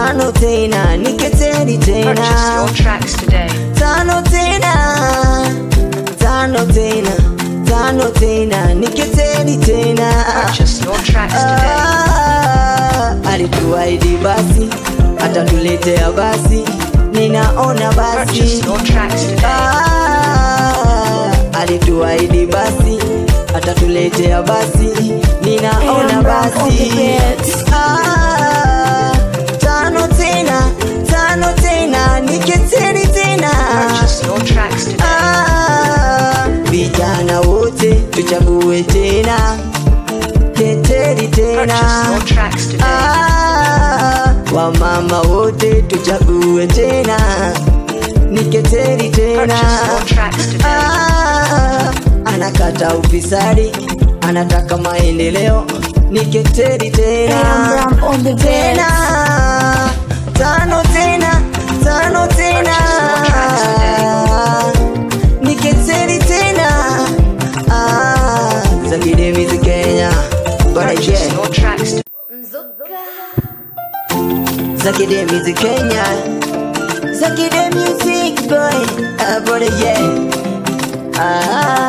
tano tena niketeri Purchase your tena tracks today. tano tena tano tena tano tena niketeri tena Purchase your tracks today. Ah, alituahidi basi atatuletea basi ninaona basi Purchase your tracks today. Ah, alituahidi basi atatuletea basi ninaona Am Brown on the basi beats. Ah, tano tena tano tena niketeri tena Purchase your tracks today. Ah, vijana wote tuchague tena keteri tena Purchase your tracks today. Ah, wamama wote tuchague tena niketeri tena Purchase your tracks today. Ah, anakata ufisadi anataka maendeleo niketeri tena Am Brown on the tena beats. tano tena tano tena niketeri tena Ah, Zakide Music Kenya Bora Purchase yeah. your tracks today. Zakide Music Kenya Zakide Music boy ah, Bora yeah Ah